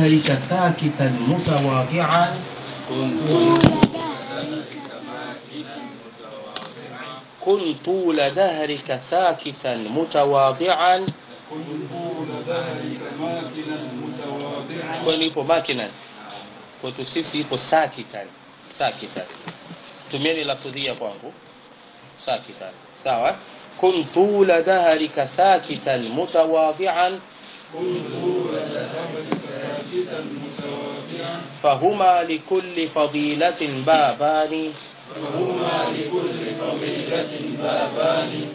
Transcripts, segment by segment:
دهرك ساكتا متواضعا كن طول دهرك ساكتا متواضعا كن طول ذلك ماكنا متواضعا kwani ipo makinan kwetu sisi ipo sakitan sakitan tumieni lafudhia kwangu sakitan sawa kun tula dahrika sakitan mutawadhian كن طول ذلك ساكتا متواضعا فهما لكل فضيلة بابان فهما لكل فضيلة بابان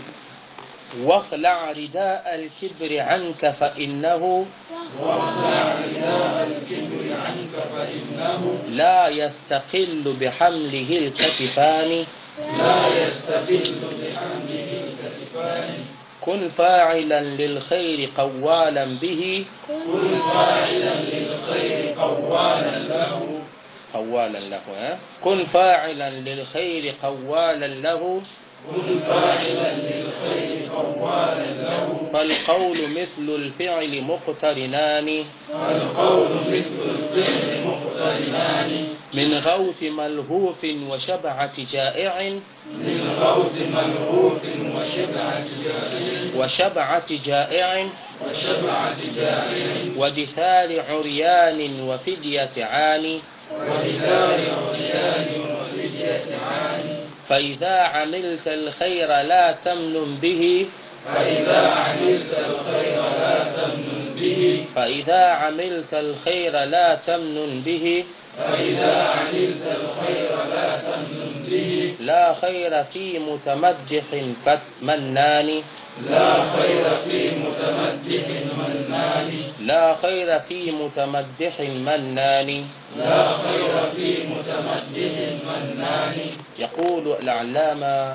واخلع رداء الكبر عنك فإنه واخلع رداء الكبر عنك فإنه لا يستقل بحمله الكتفان لا يستقل بحمله الكتفان كن فاعلا للخير قوالا به كن فاعلا للخير قوالا له قوالا له ها؟ كن فاعلا للخير قوالا له كن فاعلا للخير قوالا له فالقول مثل الفعل مقترنان القول مثل الفعل مقترنان من غوث ملهوف وشبعة جائع من غوث ملهوف وشبعة جائع وشبعة جائع وشبعة جائع ودثار عريان وفدية عاني ولدار عريان وفدية عاني فإذا عملت الخير لا تمنن به فإذا عملت الخير لا تمنن به فإذا عملت الخير لا تمنن به فإذا عملت الخير لا تمنن به لا خير في متمدح كمنان لا خير في متمدح منان لا خير في متمدح منان لا خير في متمدح منان يقول العلامة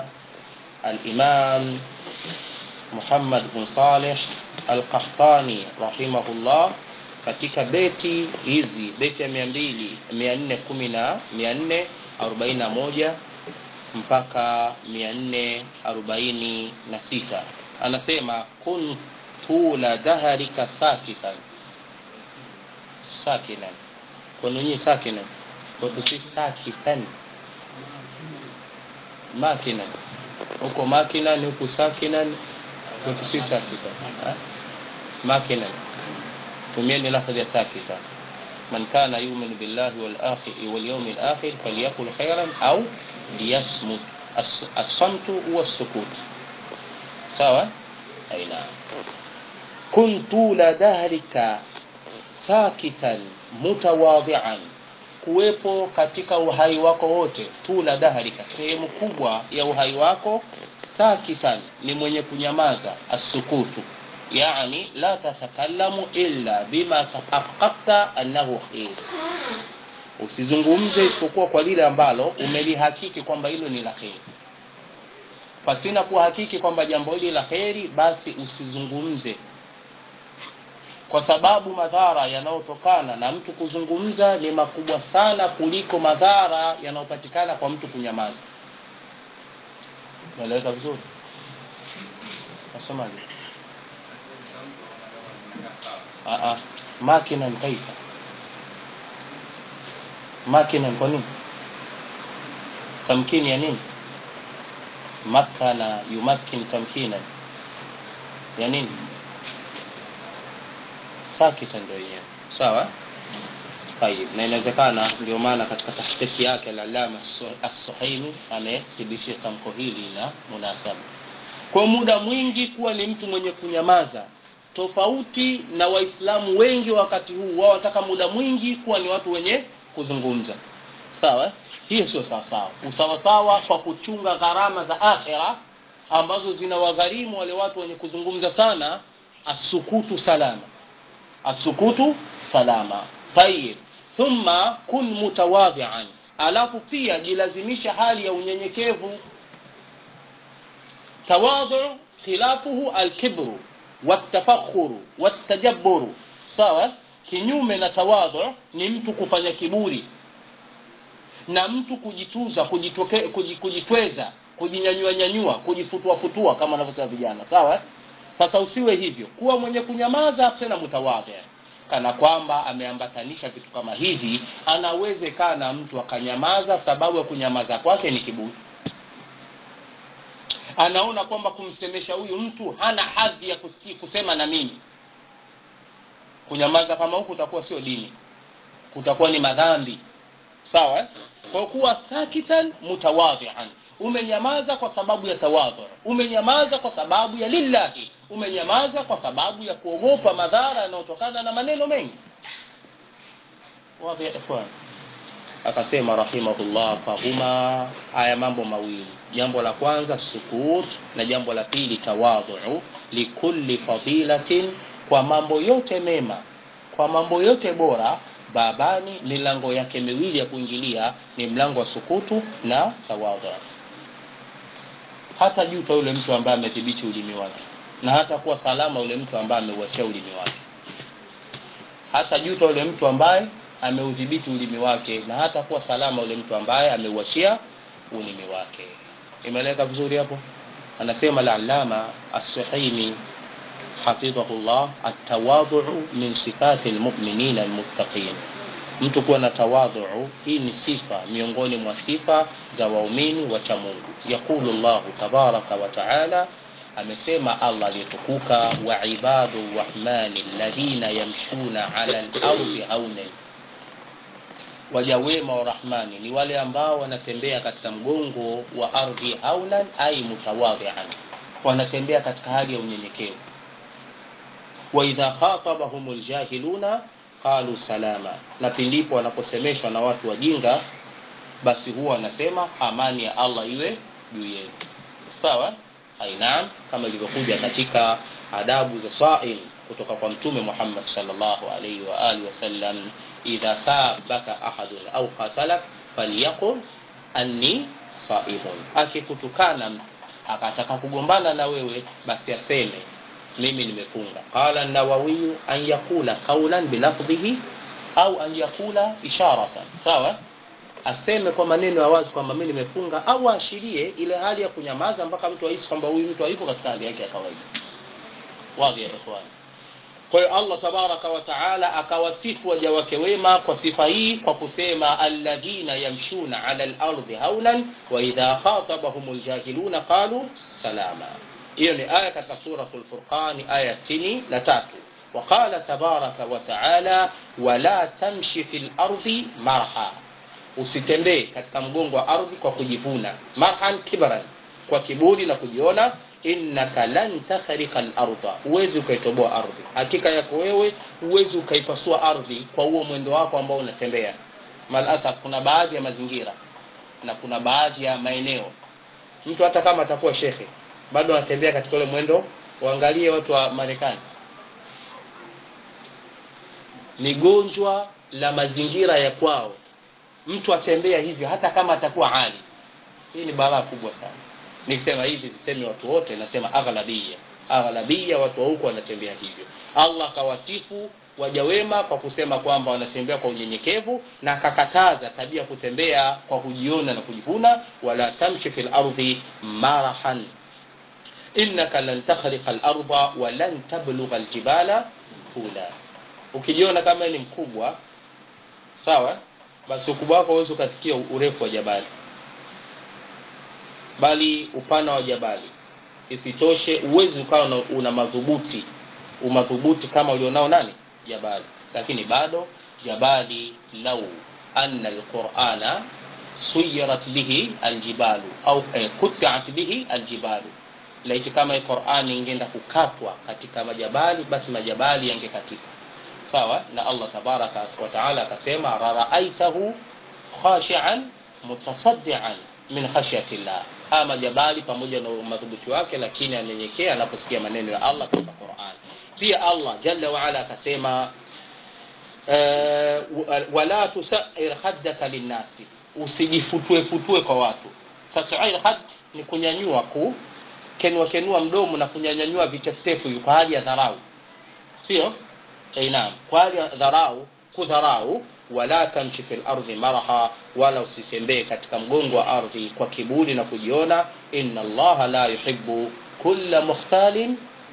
الإمام محمد بن صالح القحطاني رحمه الله katika beti hizi beti ya mia mbili mia nne kumi na mia nne arobaini na moja mpaka mia nne arobaini na sita anasema kun tula dhaharika sakitan sakinan kwenu nyii sakinan kwetu si sakitan makinan huko makinan huku sakinan kwetu si sakitan Ha? makinan tumieni lafdhi ya sakita man kana yumin billahi wal akhir wal yawm al akhir falyakul khairan au liyasmut As- as-samtu huwa as-sukut sawa aina kun tula dahrika sakitan mutawadhian kuwepo katika uhai wako wote tula dahrika sehemu kubwa ya uhai wako sakitan ni mwenye kunyamaza asukutu yani la tatakallamu illa bima tahaqqaqta annahu khair usizungumze isipokuwa kwa lile ambalo umelihakiki kwamba hilo ni la kheri pasina kuhakiki kwamba jambo hili la kheri basi usizungumze kwa sababu madhara yanayotokana na mtu kuzungumza ni makubwa sana kuliko madhara yanayopatikana kwa mtu kunyamaza naeleweka vizuri nasemaje Ah, ah. makinan kaifa makinan kwa nini tamkini ya nini makana yumakin tamkinan ya nini sakita ndio yenyewe sawa tayib na inawezekana ndio maana katika tahqiqi yake alalama as-suhaimi amethibitisha tamko hili na munasaba kwa muda mwingi kuwa ni mtu mwenye kunyamaza tofauti na waislamu wengi wakati huu wao wataka muda mwingi kuwa ni watu wenye kuzungumza sawa hiyo sio sawasawa usawasawa kwa kuchunga gharama za akhira ambazo zinawagharimu wale watu wenye kuzungumza sana asukutu salama asukutu salama tayib thumma kun mutawadhian alafu pia jilazimisha hali ya unyenyekevu tawadhu khilafuhu alkibru watafakhuru watajabburu sawa kinyume na tawadhu ni mtu kufanya kiburi na mtu kujituza kujitoke, kuji- kujitweza kujinyanyua nyanyua kujifutua futua kama wanavyosema vijana sawa sasa usiwe hivyo kuwa mwenye kunyamaza tena mutawadhi kana kwamba ameambatanisha vitu kama hivi anawezekana mtu akanyamaza sababu ya kunyamaza kwake ni kiburi anaona kwamba kumsemesha huyu mtu hana hadhi ya kusiki, kusema na mimi kunyamaza kama huku utakuwa sio dini kutakuwa ni madhambi sawa eh? kwa kuwa sakitan mutawadhian umenyamaza kwa sababu ya tawadhu umenyamaza kwa sababu ya lillahi umenyamaza kwa sababu ya kuogopa madhara yanayotokana na maneno mengi wadhi ya ikhwan akasema rahimahullah fahuma haya mambo mawili jambo la kwanza sukut na jambo la pili tawadhu likulli fadilatin kwa mambo yote mema kwa mambo yote bora babani milango yake miwili ya kuingilia ni mlango wa sukutu na tawadhu hata juta yule mtu ambaye amethibiti ulimi wake na hata kuwa salama yule mtu ambaye ameuachia ulimi wake hata juta yule mtu ambaye ameudhibiti ulimi wake na hata kuwa salama yule mtu ambaye ameuachia ulimi wake imeeleka vizuri hapo anasema al-allama as-suhaimi hafidhahullah at-tawadhu min sifati al-mu'minina al-muttaqin mtu kuwa na tawadhu hii ni sifa miongoni mwa sifa za waumini wa cha Mungu yakulu Allah tabaraka wa taala amesema Allah aliyetukuka wa ibadu rahmani alladhina yamshuna ala al-ardi haunan waja wema wa rahmani ni wale ambao wanatembea katika mgongo wa ardhi haunan ai mutawadhian wanatembea katika hali ya unyenyekevu wa idha khatabahum aljahiluna qalu salama na pindipo wanaposemeshwa na watu wajinga basi huwa wanasema amani ya Allah iwe juu yenu sawa ainam kama ilivyokuja katika adabu za sa'il kutoka kwa mtume Muhammad sallallahu alaihi wa alihi wasallam idha sabaka ahadun au qatalak falyaqul anni saimun akikutukana akataka kugombana na wewe basi aseme mimi nimefunga qala an-nawawi an yaqula qawlan bilafdhihi au an yaqula isharatan sawa aseme kwa maneno ya wazi kwamba mimi nimefunga au aashirie ile hali ya kunyamaza mpaka mtu ahisi kwamba huyu mtu hayupo katika hali yake ya kawaida wazi ya ikhwani kwa hiyo Allah tabaraka wa taala akawasifu waja wake wema kwa sifa hii kwa kusema alladhina yamshuna ala al-ardi haunan wa idha khatabahum al-jahiluna qalu salama hiyo ni aya katika suratul furqan aya 63 وقال تبارك وتعالى ولا تمشي في الأرض مرحا usitembee katika mgongo wa ardhi kwa kujivuna marhan kibran kwa kiburi na kujiona innaka lan takhrika al-ardha huwezi ukaitoboa ardhi hakika yako wewe huwezi ukaipasua ardhi kwa huo mwendo wako ambao unatembea malasa kuna baadhi ya mazingira na kuna baadhi ya maeneo mtu hata kama atakuwa shekhe bado anatembea katika ule mwendo waangalie watu wa Marekani ni gonjwa la mazingira ya kwao mtu atembea hivyo hata kama atakuwa ali hii ni balaa kubwa sana nikisema hivi sisemi watu wote nasema aghlabia aghlabia watu wa huko wanatembea hivyo Allah kawasifu waja wema kwa kusema kwamba wanatembea kwa unyenyekevu na akakataza tabia kutembea kwa kujiona na kujivuna wala tamshi fil ardi marahan innaka lan takhriqa al-ardha wa lan tablugha al-jibala tula ukijiona kama ni mkubwa sawa basi ukubwa wako huwezi ukafikia urefu wa jabali bali upana wa jabali isitoshe uwezi ukawa una, una madhubuti umadhubuti kama ulionao nani jabali lakini bado jabali lau anna alqur'ana suyirat bihi aljibalu au eh, kutiat bihi aljibalu laiti kama hii Qur'ani ingeenda kukatwa katika majabali basi majabali yangekatika sawa na Allah tabaraka wa taala akasema raraaitahu khashi'an mutasaddian min khashyati llah haya majabali pamoja na madhubuti wake lakini anyenyekea anaposikia maneno ya Allah katika Qur'an pia Allah jalla wa ala akasema uh, wala tusair haddaka linnasi usijifutue futue kwa watu tasair hadd ni kunyanyua ku kenua kenua mdomo na kunyanyanyua vichefuchefu kwa hali ya dharau sio eh naam kwa hali ya dharau kudharau wala tamshi fil ardi maraha wala usitembee katika mgongo wa ardhi kwa kiburi na kujiona inna allaha la yuhibbu kulla mukhtalin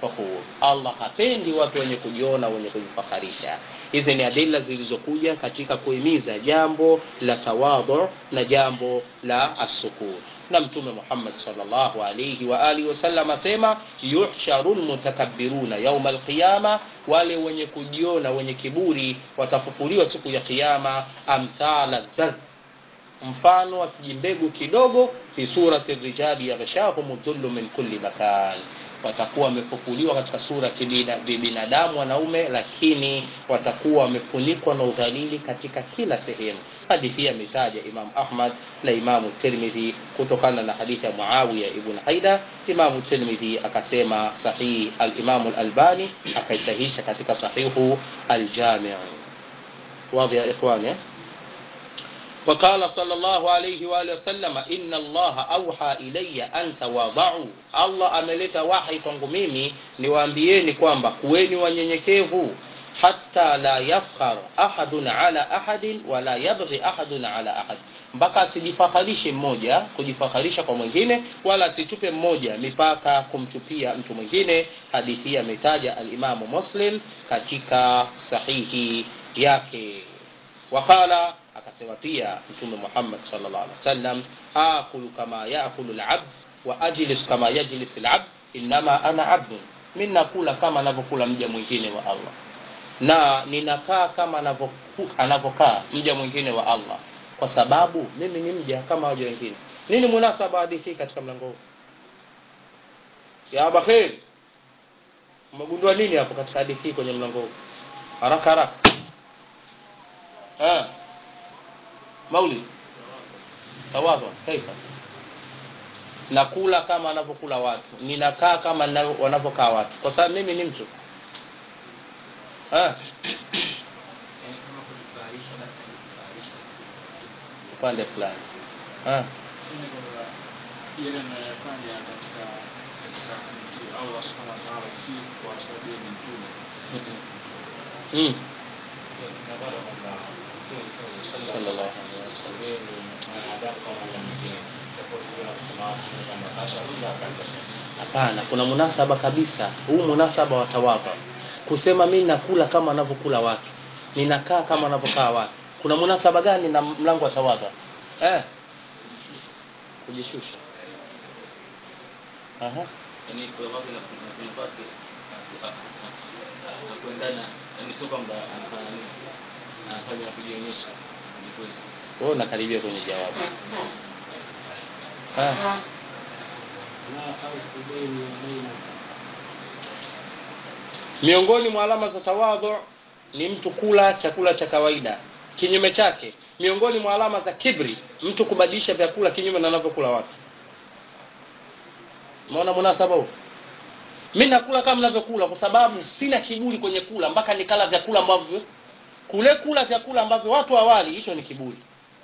fakhur allah hapendi watu wenye kujiona wenye kujifakharisha hizi ni adila zilizokuja katika kuhimiza jambo la tawadhu na jambo la assukut na mtume muhammad salllahu alaihi wa alihi wasallam asema yuhsharu lmutakabbiruna yauma alqiyama wale wenye kujiona wenye kiburi watafufuliwa siku ya kiyama amthala dhar mfano wa kijimbegu kidogo fi surati rijali yaghshahum dhullu min kulli makan watakuwa wamefufuliwa katika sura ya binadamu wanaume lakini watakuwa wamefunikwa na udhalili katika kila sehemu hadithi hii ametaja imam ahmad na imamu tirmidhi kutokana na hadithi ya muawiya ibn haida imamu tirmidhi akasema sahihi alimamu lalbani akaisahisha katika sahihu aljamiu wadhi ya ikhwani eh? وقال صلى الله عليه وآله وسلم إن الله أوحى إلي أن تواضعوا الله ameleta wahi kwangu mimi niwaambieni kwamba kuweni wanyenyekevu hata la yafkhar ahadun ala ahadin wala yabghi ahadun ala ahad mpaka asijifakharishe mmoja kujifakharisha kwa mwingine wala asitupe mmoja mipaka kumtupia mtu mwingine hadithi hii ametaja alimamu muslim katika sahihi yake waqala akasema pia mtume muhammad salllah alih wasallam akulu kama yakulu labd wa ajlis kama yajlis labd innama ana abdun mi nakula kama anavyokula mja mwingine wa allah na ninakaa kama anavyokaa mja mwingine wa allah kwa sababu mimi ni mja kama waja wengine nini munasaba hadithi hii katika mlango huu ya abakhir umegundua nini hapo katika hadithi hii kwenye mlango huu haraka haraka ah. maulid tawadhu kaifa nakula kama wanavyokula watu ninakaa kama wanavyokaa watu kwa sababu mimi ni mtu upande fulani yale anayofanya katika katika kumtii Allah subhanahu wa ta'ala si kwa sababu ni mtume mm. sallallahu alaihi wasallam hapana kuna munasaba kabisa huu munasaba wa tawadha kusema mi nakula kama wanavyokula watu ninakaa kama wanavyokaa watu kuna munasaba gani na mlango wa tawadha eh? kujishusha Aha. yani kuna watu na kuna watu na kuendana yani sio kwamba anafanya nini anafanya kujionyesha because wewe unakaribia kwenye jawabu ah. miongoni mwa alama za tawadhu ni mtu kula chakula cha kawaida kinyume chake miongoni mwa alama za kibri mtu kubadilisha vyakula kinyume na anavyokula watu umeona munasaba huu mi nakula kama navyokula kwa sababu sina kiburi kwenye kula mpaka nikala vyakula ambavyo kule kula vyakula ambavyo watu awali hicho ni kiburi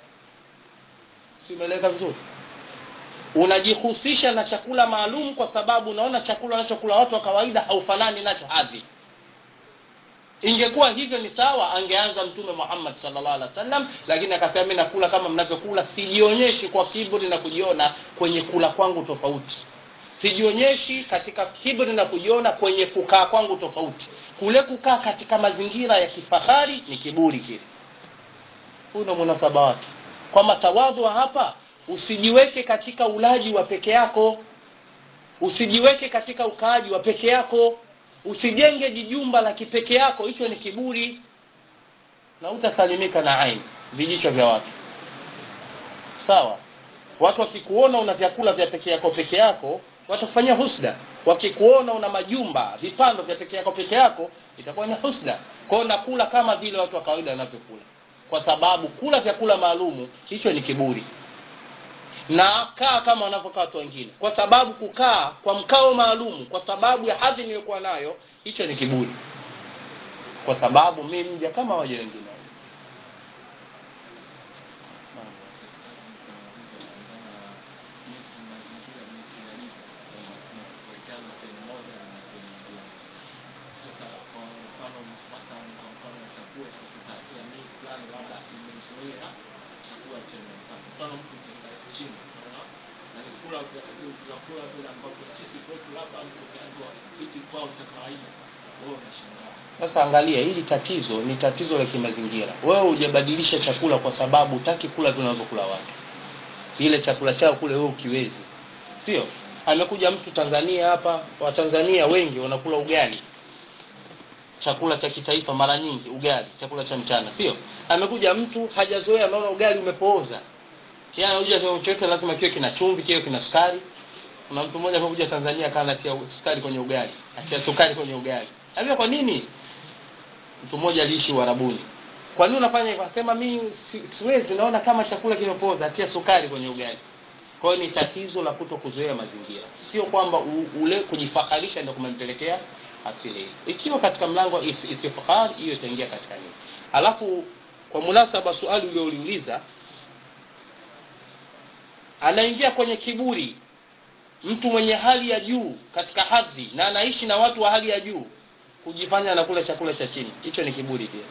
si umeeleka vizuri unajihusisha na chakula maalum kwa sababu unaona chakula anachokula watu wa kawaida haufanani nacho hadhi ingekuwa hivyo ni sawa angeanza mtume muhammad salllah alih wasallam lakini akasema mi nakula kama mnavyokula sijionyeshi kwa kiburi na kujiona kwenye kula kwangu tofauti sijionyeshi katika kiburi na kujiona kwenye kukaa kwangu tofauti kule kukaa katika mazingira ya kifahari ni kiburi kile huu ndo munasaba wake kwamba tawadhu hapa usijiweke katika ulaji wa peke yako usijiweke katika ukaaji wa peke yako usijenge jijumba la kipeke yako hicho ni kiburi na utasalimika na aini vijicho vya watu sawa watu wakikuona una vyakula vya peke yako peke yako watakufanyia husda wakikuona una majumba vipando vya peke yako peke yako itakuwa ni husda kwao nakula kama vile watu wa kawaida wanavyokula kwa sababu kula vyakula maalumu hicho ni kiburi na kaa kama wanavyokaa watu wengine kwa sababu kukaa kwa mkao maalumu kwa sababu ya hadhi niliyokuwa nayo hicho ni kiburi kwa sababu mi mja kama waja wengine na ni kula vya- vyakula vile ambavyo sisi kwetu labda mtu ukiambiwa hiki kwao cha kawaida wewe unashangaa sasa angalia hili tatizo ni tatizo la kimazingira wewe hujabadilisha chakula kwa sababu hutaki kula vinavyokula watu ile chakula chao kule wewe ukiwezi sio amekuja mtu tanzania hapa watanzania wengi wanakula ugali chakula cha kitaifa mara nyingi ugali chakula cha mchana sio amekuja mtu hajazoea anaona ugali umepooza yeye anakuja chochote lazima kiwe kina chumvi kiwe kina sukari kuna mtu mmoja amekuja tanzania akawa anatia sukari kwenye ugali atia sukari kwenye ugali ambia kwa nini mtu mmoja aliishi uharabuni kwa nini unafanya hivyo anasema mi si, siwezi naona kama chakula kimepooza atia sukari kwenye ugali kwa hiyo ni tatizo la kuto kuzoea mazingira sio kwamba u- ule kujifaharisha ndio kumempelekea asili hii ikiwa katika mlango wa is- istifkhar hiyo itaingia katika nini alafu kwa munasaba swali ulioliuliza anaingia kwenye kiburi mtu mwenye hali ya juu katika hadhi na anaishi na watu wa hali ya juu kujifanya anakula chakula cha chini hicho ni kiburi pia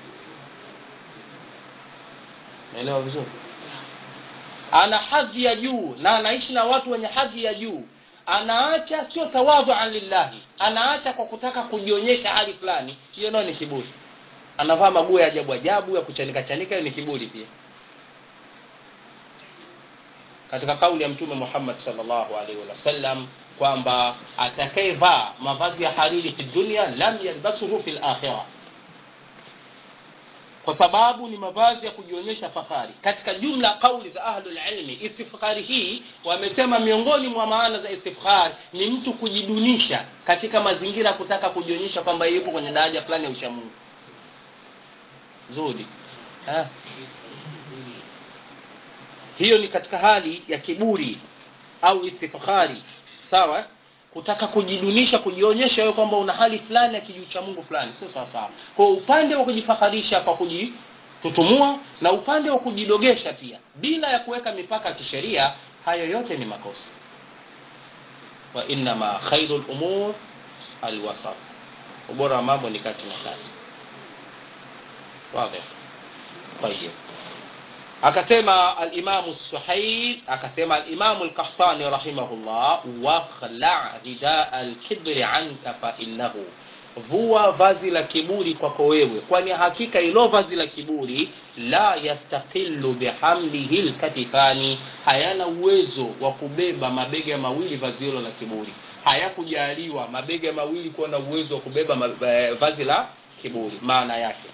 naelewa vizuri ana hadhi ya juu na anaishi na watu wenye hadhi ya juu anaacha sio tawadhuan lillahi anaacha kwa kutaka kujionyesha hali fulani hiyo nayo ni kiburi anavaa maguo ya ajabu ajabu ya kuchanika chanika hiyo ni kiburi pia katika kauli ya mtume Muhammad sallallahu alaihi wasallam kwamba atakayevaa mavazi ya hariri fi dunya lam yalbasuhu fil akhirah kwa sababu ni mavazi ya kujionyesha fahari katika jumla kauli za ahlul ilmi istifkhari hii wamesema miongoni mwa maana za istifkhar ni mtu kujidunisha katika mazingira ya kutaka kujionyesha kwamba yupo kwenye daraja fulani ya uchamungu zuri ha? hiyo ni katika hali ya kiburi au istifkhari sawa kutaka kujidunisha kujionyesha wewe kwamba una hali fulani ya kijuu cha mungu fulani sio sawa sawa kwa hiyo upande wa kujifaharisha kwa kujitutumua na upande wa kujidogesha pia bila ya kuweka mipaka ya kisheria hayo yote ni makosa wa innama khairu lumur alwasat ubora wa mambo ni kati na kati واضح طيب akasema alimamu suhail akasema alimamu lkahtani rahimahullah wakhla ridaa alkibri anka fainnahu vua vazi la kiburi kwako wewe kwani hakika ilo vazi la kiburi la yastaqilu bihamlihi lkatifani hayana uwezo wa kubeba mabega mawili vazi hilo la kiburi hayakujaliwa mabega mawili kuwa na uwezo wa kubeba ma- eh, vazi la kiburi maana yake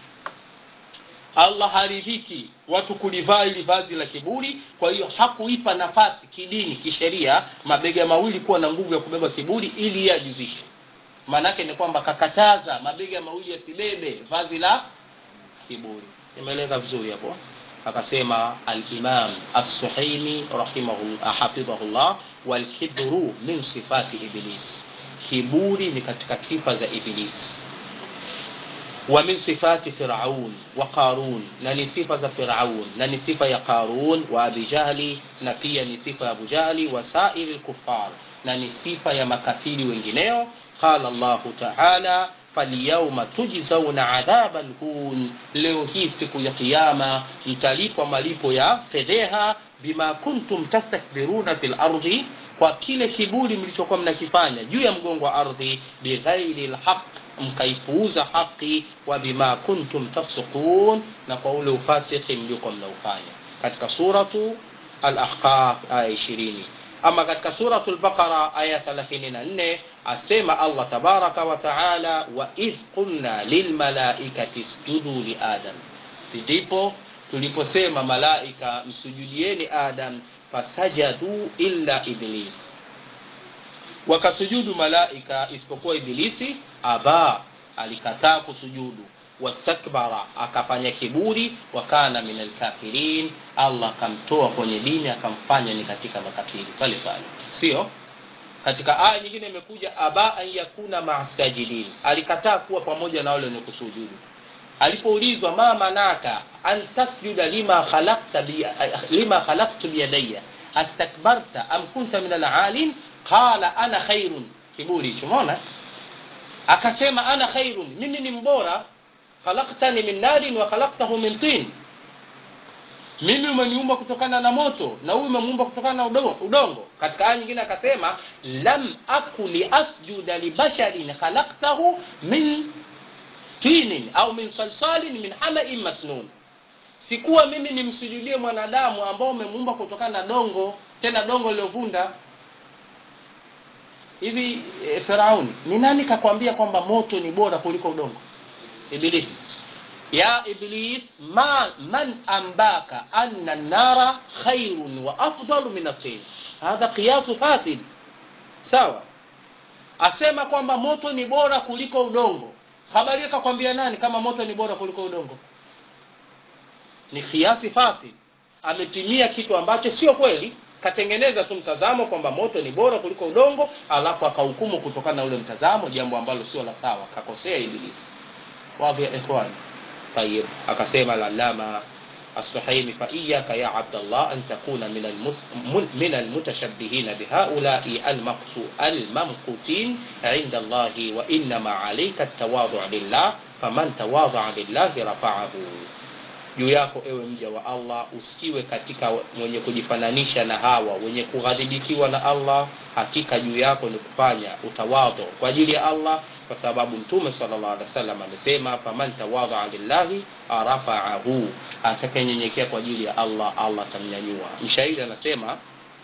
allah haridhiki watu kulivaa ili vazi la kiburi kwa hiyo hakuipa nafasi kidini kisheria mabega mawili kuwa na nguvu ya kubeba kiburi ili yeye ajizishe maanaake ni kwamba kakataza mabega mawili yasibebe vazi la kiburi imeeleza vizuri hapo akasema alimam assuhaimi hafidhahullah walkibru min sifati iblis kiburi ni katika sifa za iblis ومن صفات فرعون وقارون نني صفة فرعون نني صفة يا قارون وأبي جهل نبيا نصفة أبو جهل وسائر الكفار نني صفة يا مكافير وإنجنيو قال الله تعالى فاليوم تجزون عذاب الهون leo hii siku ya kiyama mtalipwa malipo ya fedheha bima kuntum tastakbiruna fil ardhi kwa kile kiburi mlichokuwa mnakifanya juu ya mgongo wa ardhi bighairi lhaq mkaipuuza haki wa bima kuntum tafsukun na kwa ule ufasiki mliokuwa mnaufanya katika suratu al-ahqaf aya ishirini ama katika suratu al-baqara aya 34 asema allah tabaraka wa taala wa idh qulna lilmalaikati isjudu li adam ndipo tuliposema malaika msujudieni adam fasajadu illa iblis wakasujudu malaika isipokuwa ibilisi aba alikataa kusujudu wastakbara akafanya kiburi wakana min alkafirin allah akamtoa kwenye dini akamfanya ni katika makafiri pale pale sio katika aya nyingine imekuja aba an yakuna masajidin alikataa kuwa pamoja na wale wenye kusujudu alipoulizwa ma manaka an tasjuda lima khalaqta bi, lima khalaqtu biyadayya astakbarta am kunta min alalin qala ana khairun kiburi hicho umeona akasema ana khairun mimi ni mbora khalaqtani min narin wa khalaqtahu min tin mimi umeniumba kutokana na moto na huyu umemuumba kutokana na udongo, udongo. katika aya nyingine akasema lam aku liasjuda libasharin khalaktahu min tinin au min salsalin min hamain masnun sikuwa mimi nimsujudie mwanadamu ambao umemuumba kutokana na dongo tena dongo lililovunda hivi e, farauni ni nani kakwambia kwamba moto ni bora kuliko udongo iblis ya iblis ma man ambaka anna nara khairun wa afdalu min atin hadha qiyasu fasid sawa asema kwamba moto ni bora kuliko udongo habari kakwambia nani kama moto ni bora kuliko udongo ni kiasi fasid amepimia kitu ambacho sio kweli katengeneza tu mtazamo kwamba moto ni bora kuliko udongo alafu akahukumu kutokana na ule mtazamo jambo ambalo sio la sawa kakosea ibilisi wadhi ya ikhwani طيب akasema lalama الصحيح فإياك يا عبد الله أن تكون من المس... من المتشبهين بهؤلاء المقصو... الممقوتين عند الله وإنما عليك التواضع لله فمن تواضع لله رفعه juu yako ewe mja wa allah usiwe katika mwenye kujifananisha na hawa wenye kughadhibikiwa na allah hakika juu yako ni kufanya utawadho kwa ajili ya allah kwa sababu mtume salllah alih wasallam amesema faman tawadhaa lillahi rafaahu atakayenyenyekea kwa ajili ya allah allah atamnyanyua mshairi anasema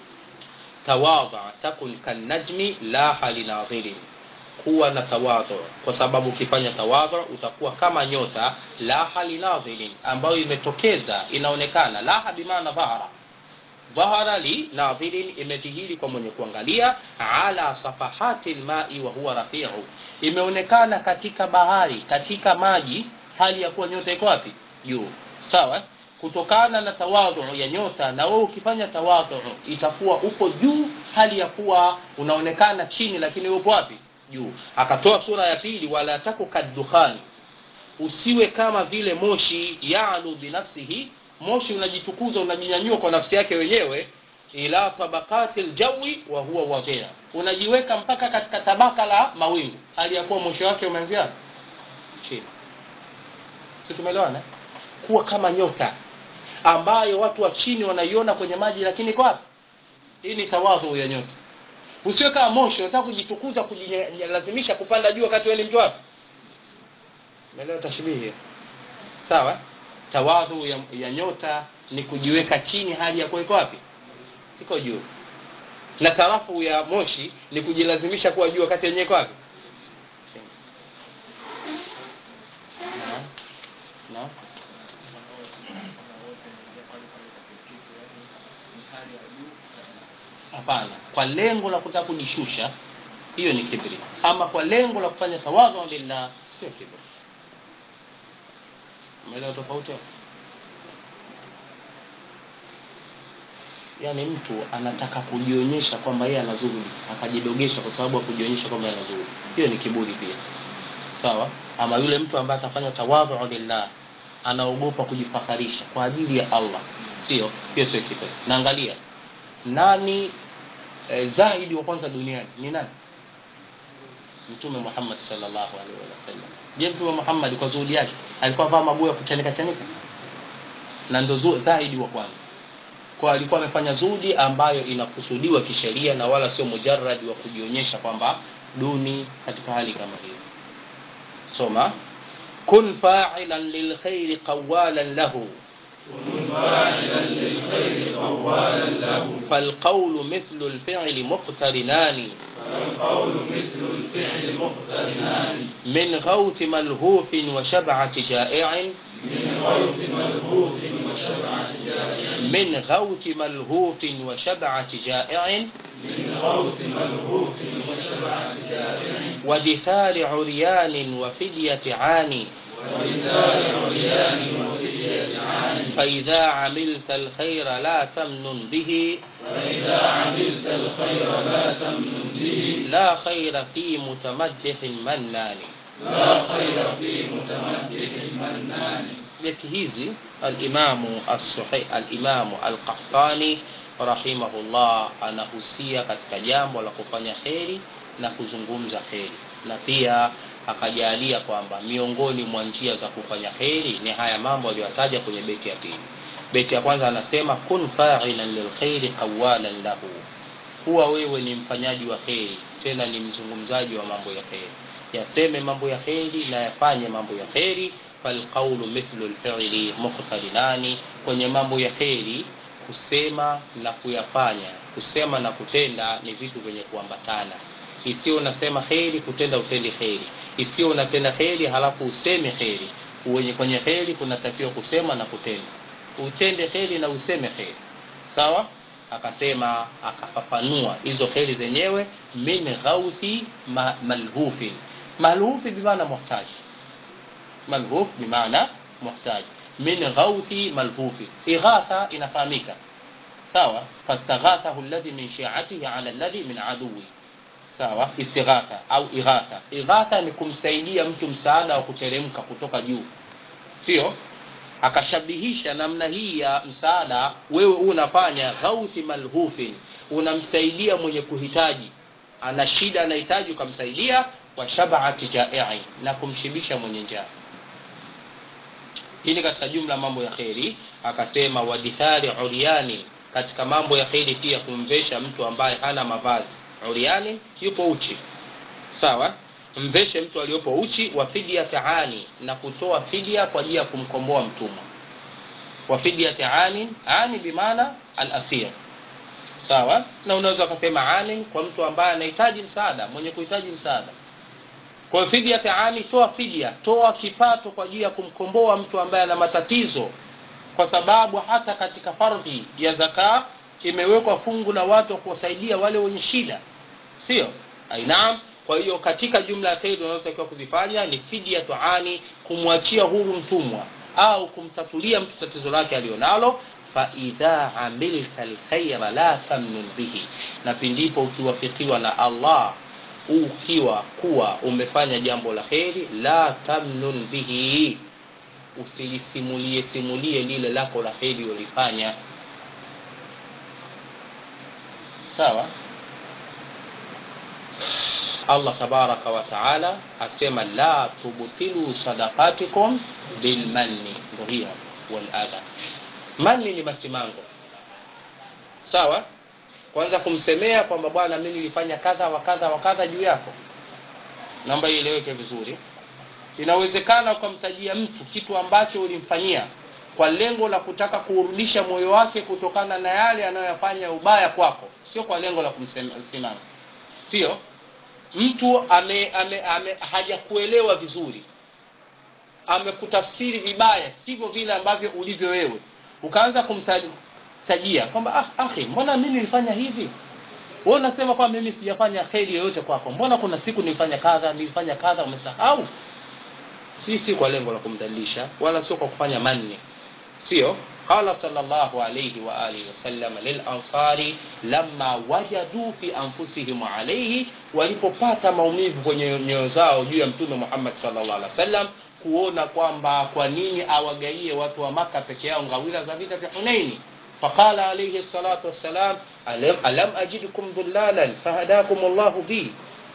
tawadha takun kannajmi laha linadhirin kuwa na tawadhu kwa sababu ukifanya tawadhu utakuwa kama nyota laha linadhirin ambayo imetokeza inaonekana laha bimaana dhahara dhahara li nadhirin imedhihiri kwa mwenye kuangalia ala safahati lmai wa huwa rafiu imeonekana katika bahari katika maji hali ya kuwa nyota iko wapi juu sawa kutokana na tawadhu ya nyota na wewe ukifanya tawadhu itakuwa uko juu hali ya kuwa unaonekana chini lakini upo wapi juu akatoa sura ya pili wala taku kaddukhani usiwe kama vile moshi yalu binafsihi moshi unajitukuza unajinyanyua kwa nafsi yake wenyewe ila tabakati ljawi wa huwa wadhia unajiweka mpaka katika tabaka la mawingu hali ya kuwa mwisho wake umeanzia chini si tumeelewana kuwa kama nyota ambayo watu wa chini wanaiona kwenye maji lakini kwa wapi hii ni tawadhu ya nyota usiwe kama moshi unataka kujitukuza kujilazimisha kupanda juu wakati wewe ni mtu wapi umeelewa tashbihi sawa tawadhu ya, ya nyota ni kujiweka chini hali ya kuwa iko wapi iko juu na tarafu ya moshi ni kujilazimisha kuwa juu wakati yenyewe iko wapi no. no. hapana kwa lengo la kutaka kujishusha hiyo ni kibri ama kwa lengo la kufanya tawadhu lillah sio kibri umeelewa tofauti yaani mtu anataka kujionyesha kwamba yeye ana zuhudi akajidogesha kwa sababu ya kujionyesha kwamba ana zuhudi hiyo ni kiburi pia sawa ama yule mtu ambaye atafanya tawadhu lillah anaogopa kujifakharisha kwa ajili ya allah sio hiyo sio kibri naangalia nani eh, zahidi wa kwanza duniani ni nani mtume muhammad salllahu alaihi wasallam je mtume muhammad kwa zuhudi yake alikuwa vaa maguo ya kuchanika chanika na ndo zahidi wa kwanza kwa alikuwa amefanya zuhudi ambayo inakusudiwa kisheria na wala sio mujaradi wa kujionyesha kwamba duni katika hali kama hiyo soma kun fa'ilan lilkhairi qawalan lahu فاعلا للخير قوالا له فالقول مثل الفعل مقترنان فالقول مثل الفعل مقترنان من غوث ملهوف وشبعة جائع من غوث ملهوف وشبعة جائع من غوث ملهوف وشبعة جائع من غوث ملهوف وشبعة جائع ودثار عريان وفدية عاني ولذال عريان وفدية عان فإذا عملت الخير لا تمنن به فإذا عملت الخير لا تمن به لا خير في متمدح منان لا خير في متمدح منان beti hizi alimamu as-Suhai alimamu al-Qahtani rahimahullah anahusia katika jambo la kufanya kheri na kuzungumza kheri na pia akajalia kwamba miongoni mwa njia za kufanya kheri ni haya mambo aliyotaja kwenye beti ya pili beti ya kwanza anasema kun fa'ilan lilkhairi qawalan lahu kuwa wewe ni mfanyaji wa kheri tena ni mzungumzaji wa mambo ya kheri yaseme mambo ya kheri na yafanye mambo ya kheri falqaulu mithlu lfili muqtarinani kwenye mambo ya kheri kusema na kuyafanya kusema na kutenda ni vitu vyenye kuambatana isiyo unasema kheri kutenda utendi kheri isiyo unatenda kheri halafu useme kheri Uwenye- kwenye kheri kunatakiwa kusema na kutenda utende kheri na useme kheri sawa akasema akafafanua hizo kheri zenyewe min ghauthi ma, malhufin malhufi bimaana muhtaji malhuf bimaana muhtaji min ghauthi malhufi ighatha inafahamika sawa fastaghathahu alladhi min shi'atihi ala alladhi min aduwi sawa istighatha au ighatha ighatha ni kumsaidia mtu msaada wa kuteremka kutoka juu sio akashabihisha namna hii ya msaada wewe unafanya ghauthi malhufin unamsaidia mwenye kuhitaji ana shida anahitaji ukamsaidia wa shabaati jai'i na kumshibisha mwenye njaa hii ni katika jumla mambo ya kheri akasema wadithari uryani katika mambo ya kheri pia kumvesha mtu ambaye hana mavazi uryani yupo uchi sawa mveshe mtu aliyopo uchi wa fidyati ani na kutoa fidia kwa ajili ya kumkomboa mtumwa wa fidyati ani ani bimaana al-asir sawa na unaweza ukasema ani kwa mtu ambaye anahitaji msaada mwenye kuhitaji msaada kwa hiyo fidia taani toa fidia toa kipato kwa ajili ya kumkomboa mtu ambaye ana matatizo kwa sababu hata katika fardhi ya zaka imewekwa fungu la watu wa kuwasaidia wale wenye shida sio ainaam kwa hiyo katika jumla ya kheri unazotakiwa kuzifanya ni fidia tuani kumwachia huru mtumwa au kumtatulia mtu tatizo lake alionalo faidha amilta lkhaira la tamnun bihi na pindipo ukiwafikiwa na allah ukiwa kuwa umefanya jambo la kheri la tamnun bihi usilisimulie simulie lile lako la kheri ulifanya sawa allah tabaraka wa taala asema la tubtilu sadaqatikum bilmanni ndo hiyo waladha manni ni masimango sawa kwanza kumsemea kwamba bwana mimi nilifanya kadha wa kadha wa kadha juu yako naomba ieleweke vizuri inawezekana ukamtajia mtu kitu ambacho ulimfanyia kwa lengo la kutaka kuurudisha moyo wake kutokana na yale anayoyafanya ubaya kwako sio kwa lengo la kumsimama sio mtu ame, ame, ame hajakuelewa vizuri amekutafsiri vibaya sivyo vile ambavyo ulivyo wewe ukaanza kumtajia kwamba ah, akhi mbona mimi nilifanya hivi wewe unasema kwamba mimi sijafanya kheri yoyote kwako mbona kuna siku nilifanya kadha nilifanya kadha umesahau hii si kwa lengo la kumdhalilisha wala sio kwa kufanya manne sio qala sallallahu alayhi wa alihi wasallam lil ansari lamma wajadu fi anfusihim alayhi walipopata maumivu kwenye nyoyo zao juu ya mtume Muhammad sallallahu alaihi wasallam kuona kwamba kwa nini awagaie watu wa maka peke yao ngawira za vita vya Hunaini فقال عليه الصلاة والسلام ألم, ألم أجدكم ضلالا فهداكم الله بي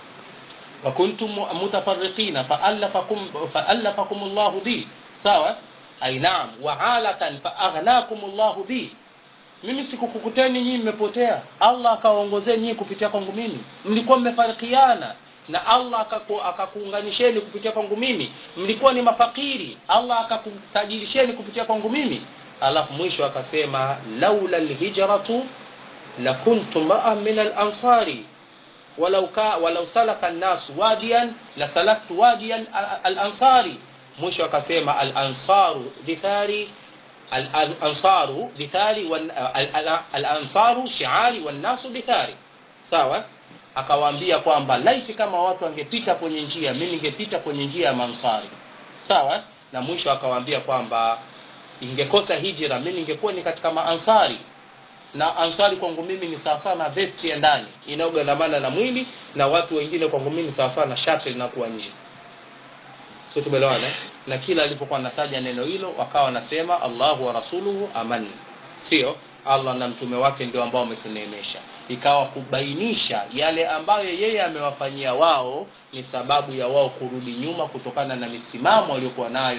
وكنتم متفرقين فألفكم, فألفكم الله بي sawa ai naam waalatan faaghnakum llahu bi mimi sikukukuteni nyinyi mmepotea allah akawaongozeni nyinyi kupitia kwangu mimi mlikuwa mmefarikiana na allah akaku, akakuunganisheni kupitia kwangu mimi mlikuwa ni mafakiri allah akakutajirisheni kupitia kwangu mimi alafu mwisho akasema laula lhijratu lakuntu maa min alansari walau, ka, walau salaka nnasu wadiyan lasalaktu wadiyan alansari mwisho akasema alansaru lithari alansaru lithari alansaru shiari wannasu lithari sawa akawaambia kwamba laiti kama watu wangepita kwenye njia mi ningepita kwenye njia ya mansari sawa na mwisho akawaambia kwamba ingekosa hijra mi ningekuwa ni katika maansari na ansari kwangu mimi ni sawasawa na vesti ya ndani inayogandamana na mwili na watu wengine kwangu mimi sawasawa na shati linakuwa nje sio tumeelewana na kila alipokuwa anataja neno hilo wakawa wanasema Allahu wa rasuluhu aman sio Allah na mtume wake ndio ambao wametuneemesha ikawa kubainisha yale ambayo yeye amewafanyia wao ni sababu ya wao kurudi nyuma kutokana na misimamo waliokuwa nayo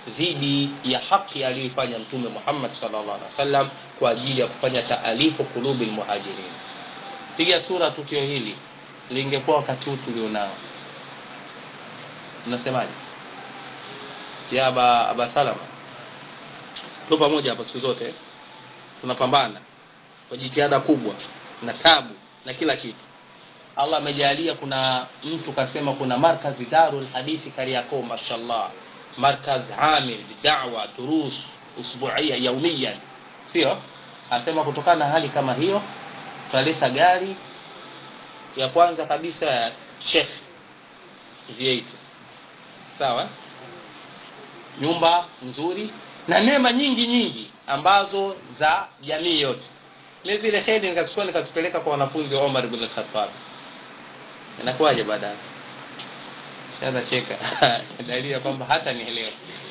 dhidi ya haki aliyoifanya mtume muhammad sallallahu alaihi wasallam kwa ajili ya kufanya taalifu kulubi lmuhajirin piga sura tukio hili lingekuwa wakati huu tulionao mnasemaje ya aba, aba salama tu pamoja hapa siku zote tunapambana kwa jitihada kubwa na tabu na kila kitu allah amejalia kuna mtu kasema kuna markazi darul hadithi kariakoo mashallah markaz amil bidawa durus usbuia yaumiyan sio anasema kutokana na hali kama hiyo tutaleta gari ya kwanza kabisa ya shekh v8 sawa nyumba nzuri na neema nyingi nyingi ambazo za jamii yote mi zile hedi nikazichukua nikazipeleka kwa wanafunzi wa omar bn lkhatab inakuwaje baadaye shaza cheka dalili ya kwamba hata nielewa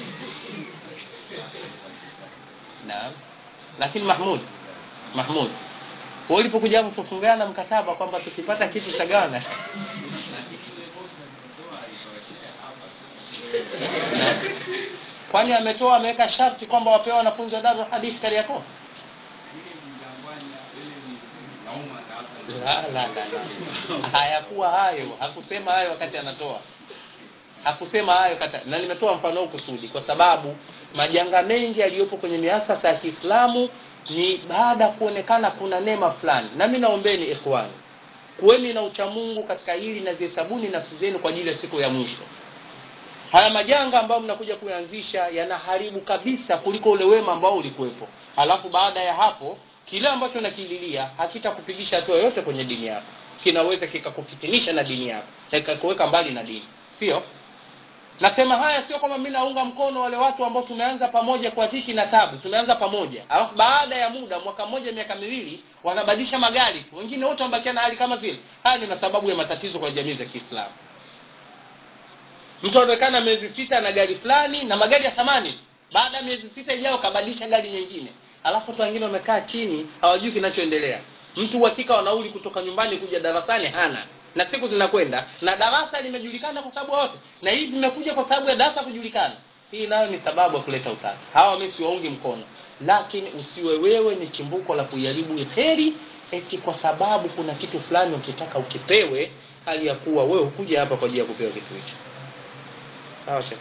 naam lakini mahmud mahmud wewe ulipokuja hapo tufungana mkataba kwamba tukipata kitu tutagawana Naam. kwani ametoa ameweka sharti kwamba wapewa wanafunzi wa darul hadith kariakoo la, la, la, la. hayakuwa hayo hakusema hayo wakati anatoa hakusema hayo kata na nimetoa mfano huu kusudi kwa sababu majanga mengi yaliyopo kwenye miasasa ya kiislamu ni baada ya kuonekana kuna neema fulani nami naombeni ikhwani kuweni na uchamungu katika hili na zihesabuni nafsi zenu kwa ajili ya siku ya mwisho haya majanga ambayo mnakuja kuyaanzisha yanaharibu kabisa kuliko ule wema ambao ulikuwepo alafu baada ya hapo kile ambacho nakililia hakitakupigisha hatua yoyote kwenye dini yako kinaweza kikakufitinisha na dini yako na kikakuweka mbali na dini sio nasema haya sio kwamba mi naunga mkono wale watu ambao tumeanza pamoja kwa dhiki na tabu tumeanza pamoja alafu baada ya muda mwaka mmoja miaka miwili wanabadilisha magari tu wengine wote wamebakia na hali kama zile haya ni sababu ya matatizo kwa jamii za kiislamu mtu anaonekana miezi sita na gari fulani na magari ya thamani baada ya miezi sita ijayo kabadilisha gari nyingine alafu watu wengine wamekaa chini hawajui kinachoendelea mtu uhakika wa nauli kutoka nyumbani kuja darasani hana na siku zinakwenda na darasa limejulikana kwa sababu wote na hii vimekuja kwa sababu ya darasa kujulikana hii nayo ni sababu ya kuleta utata hawa mi siwaungi mkono lakini usiwe wewe ni chimbuko la kuiharibu heri eti kwa sababu kuna kitu fulani ukitaka ukipewe hali ya kuwa wewe hukuja hapa kwa ajili ya kupewa kitu hicho sawa shekh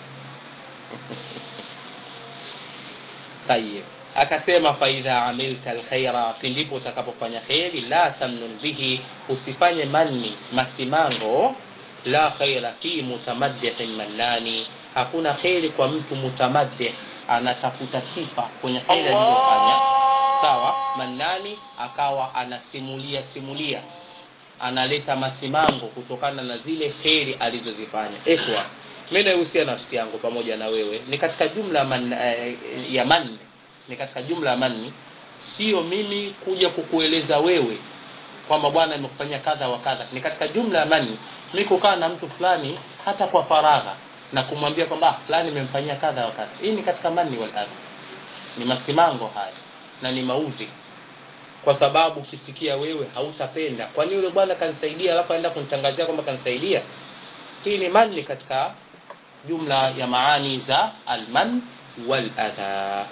tayib akasema faidha amilta alkhaira pindipo utakapofanya kheri la tamnun bihi usifanye manni masimango la khaira fi mutamaddihin mannani hakuna kheri kwa mtu mutamaddih anatafuta sifa kwenye kheri aliyofanya sawa mannani akawa anasimulia simulia analeta masimango kutokana na zile kheri alizozifanya ikhwa mi naihusia nafsi yangu pamoja na wewe ni katika jumla man, eh, ya manne ni katika jumla ya manni sio mimi kuja kukueleza wewe kwamba bwana nimekufanyia kadha wa kadha ni katika jumla ya manni mi kukaa na mtu fulani hata kwa faragha na kumwambia kwamba ah, fulani nimemfanyia kadha wa kadha hii ni katika manni wal adha ni masimango haya na ni maudhi kwa sababu ukisikia wewe hautapenda kwani yule bwana kanisaidia alafu aenda kunitangazia kwamba kanisaidia hii ni manni katika jumla ya maani za alman wal adha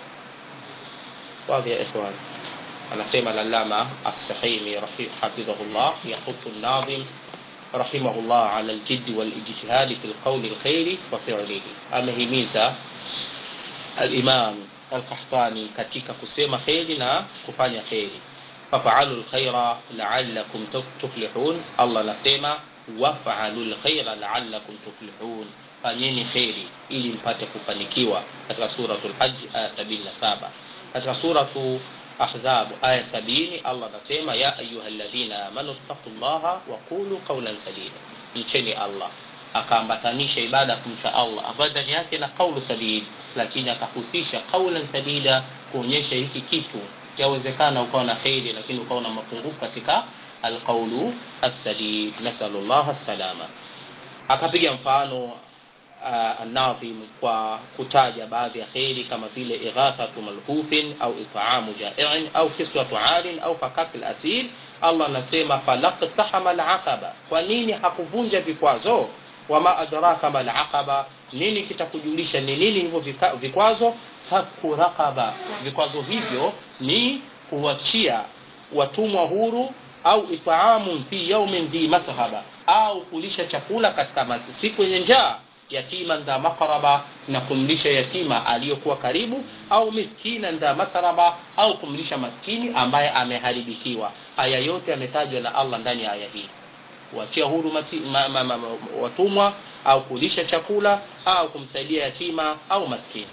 واضح يا إخوان أنا سيما العلامة السحيمي حفظه الله يحث الناظم رحمه الله على الجد والاجتهاد في القول الخير وفعله amehimiza الإمام القحطاني katika kusema kheri na kufanya kheri fafaalu lkhaira laalakum tuflihun allah anasema wafalu lkhaira laalakum tuflihun fanyeni kheri ili mpate kufanikiwa katika suratu lhaji aya 77 katika suratu ahzab aya sabini allah anasema ya ayuha ladhina amanu ttaqu llaha waqulu qaulan sadida mcheni allah akaambatanisha ibada kumcha allah ambayo ndani yake na qaulu sadid lakini akahusisha qaulan sadida kuonyesha hiki kitu yawezekana ukawa na kheri lakini ukawa na mapungufu katika alqaulu assadid nasalu llah salama akapiga mfano uh, nadhim kwa kutaja baadhi ya kheri kama vile ighathatu malhufin au itaamu jaiin au kiswatu arin au fakafi lasil allah anasema falaktahama alaqaba kwa nini hakuvunja vikwazo wama adraka malaqaba nini kitakujulisha ni nini hivyo vika- vikwazo faku raqaba vikwazo hivyo ni kuachia watumwa huru au itaamun fi yaumin dhi masghaba au kulisha chakula katika masi siku yenye njaa yatima dha makraba na kumlisha yatima aliyokuwa karibu au miskina dha matraba au kumlisha maskini ambaye ameharibikiwa haya yote yametajwa na allah ndani ya aya hii kuachia huru mati, ma, ma, ma, ma, watumwa au kulisha chakula au kumsaidia yatima au maskini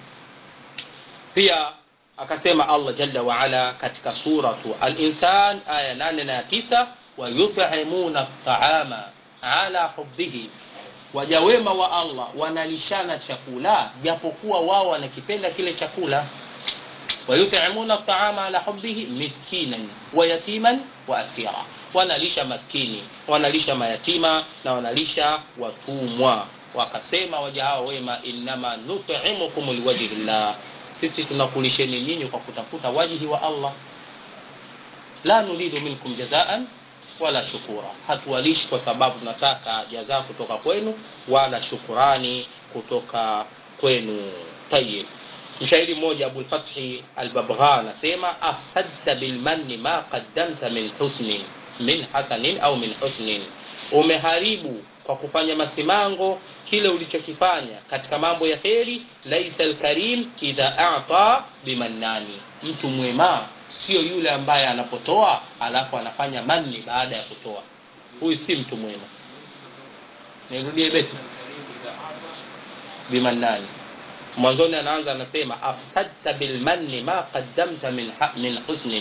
pia akasema allah jalla waala katika suratu alinsan aya 8 na 9 wayutimuna taama ala hubihi waja wema wa allah wanalishana chakula japokuwa wao wanakipenda kile chakula wayutimuna taama ala hubihi miskinan wa yatiman wa asira wanalisha maskini wanalisha mayatima na wanalisha watumwa wakasema waja hao wema innama nutimukum liwajhi llah sisi tunakulisheni nyinyi kwa kutafuta wajihi wa allah la nuridu minkum jazaan wala shukura hatuwalishi kwa sababu tunataka jazaa kutoka kwenu wala shukurani kutoka kwenu tayib mshairi mmoja abulfathi albabgha anasema afsadta bilmanni ma qaddamta min husnin min hasanin au min husnin umeharibu kwa kufanya masimango kile ulichokifanya katika mambo ya kheri laisa lkarim idha ata bimannani mtu mwema sio yule ambaye anapotoa alafu anafanya manni baada ya kutoa huyu si mtu mwema nirudie beti bimannani mwanzoni anaanza anasema afsadta bilmanni ma qaddamta min, ha- min husnin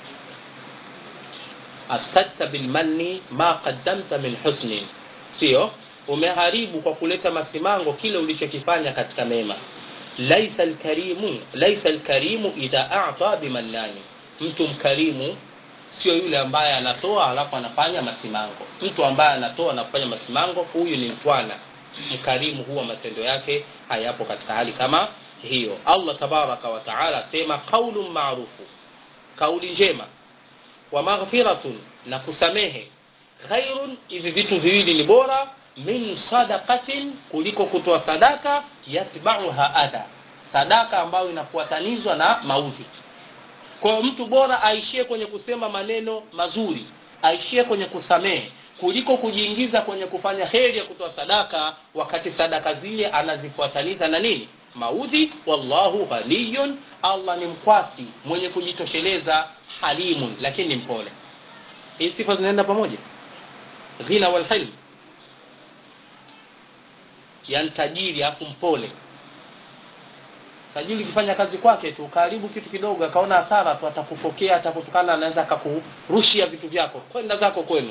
afsadta bilmanni ma qaddamta min husnin sio umeharibu kwa kuleta masimango kile ulichokifanya katika mema laisa lkarimu laisa lkarimu idha ata bimannani mtu mkarimu sio yule ambaye anatoa alafu anafanya masimango mtu ambaye anatoa na kufanya masimango huyu ni mtwana mkarimu huwa matendo yake hayapo katika hali kama hiyo allah tabaraka wataala asema qaulun maarufu kauli njema wa maghfiratun na kusamehe khairun hivi vitu viwili ni bora min sadaqatin kuliko kutoa sadaka yatbauha adha sadaka ambayo inafuatanizwa na maudhi kwa hiyo mtu bora aishie kwenye kusema maneno mazuri aishie kwenye kusamehe kuliko kujiingiza kwenye kufanya heri ya kutoa sadaka wakati sadaka zile anazifuataniza na nini maudhi wallahu ghaniyun allah ni mkwasi mwenye kujitosheleza halimun lakini ni mpole hii sifa zinaenda pamoja ghina walhilm yani tajiri afu mpole tajiri ukifanya kazi kwake tu karibu kitu kidogo akaona hasara tu atakufokea atakutukana anaweza akakurushia vitu vyako kwenda zako kwenu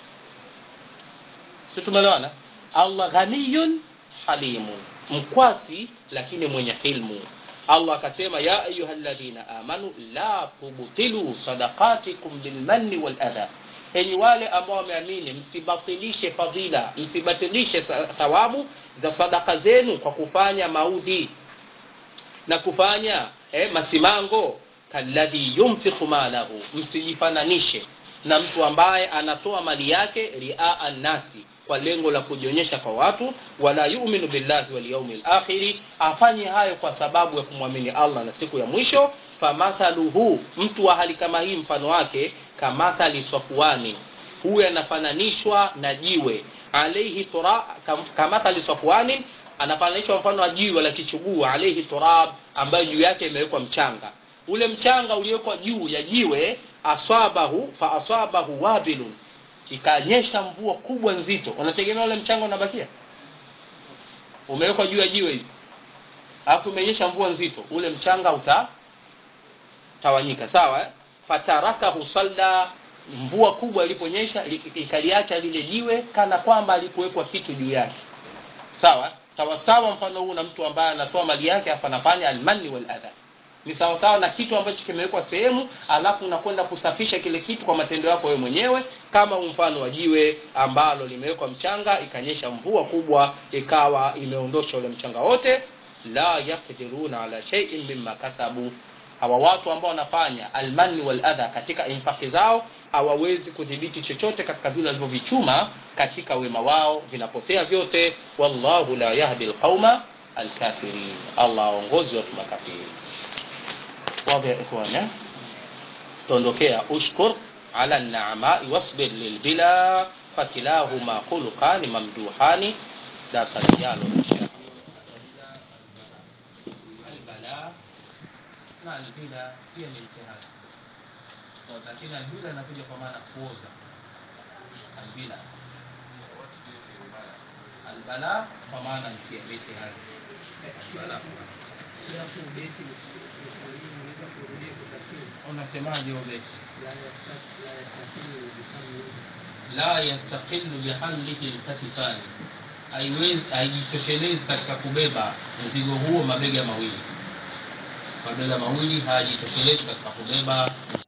si tumeelewana allah ghaniyun halimun mkwasi lakini mwenye hilmu allah akasema ya ayuha ladhina amanu la tubtilu sadaqatikum bilmanni waladha enyi wale ambao wameamini msibatilishe fadhila msibatilishe sa- thawabu za sadaka zenu kwa kufanya maudhi na kufanya eh, masimango kalladhi yunfiqu malahu msijifananishe na mtu ambaye anatoa mali yake riaa nnasi kwa lengo la kujionyesha kwa watu wala yuminu billahi walyaumi lakhiri afanye hayo kwa sababu ya kumwamini allah na siku ya mwisho famathaluhu mtu wa hali kama hii mfano wake kamathali safwani huyu anafananishwa na jiwe alaihi tura kam, kamathali safwanin anafananishwa mfano wa jiwe la kichuguu alaihi turab ambayo juu yake imewekwa mchanga ule mchanga uliowekwa juu ya jiwe aswabahu fa aswabahu wabilun ikanyesha mvua kubwa nzito unategemea ule mchanga unabakia umewekwa juu ya jiwe hivi alafu imenyesha mvua nzito ule mchanga utatawanyika sawa eh? fatarakahu salda mvua kubwa iliponyesha li- ikaliacha lile jiwe kana kwamba alikuwekwa kitu juu yake sawa sawa sawa mfano huu na mtu ambaye anatoa mali yake afu anafanya almanni wal adha ni sawa sawa na kitu ambacho kimewekwa sehemu alafu unakwenda kusafisha kile kitu kwa matendo yako wewe mwenyewe kama mfano wa jiwe ambalo limewekwa mchanga ikanyesha mvua kubwa ikawa imeondosha ule mchanga wote la yaqdiruna ala shay'in mimma kasabu hawa watu ambao wanafanya almani waladha katika infaki zao hawawezi kudhibiti chochote katika vile walivyovichuma katika wema wao vinapotea vyote wallahu la yahdi lqauma alkafirin allah aongozi watu makafiri wadhi ya ikhwana tuondokea ushkur ala naamai wasbir lilbila fakilahuma khuluqani mamduhani darasa lijalo insha albala na albila pia ni mtihani lakini albila inakuja kwa maana kuoza albila albala kwa maana mitihani unasemaje ubeti la yastaqilu bihamlihi lkatifani haiwezi haijitoshelezi katika kubeba mzigo huo mabega mawili mabega mawili hayajitoshelezi katika kubeba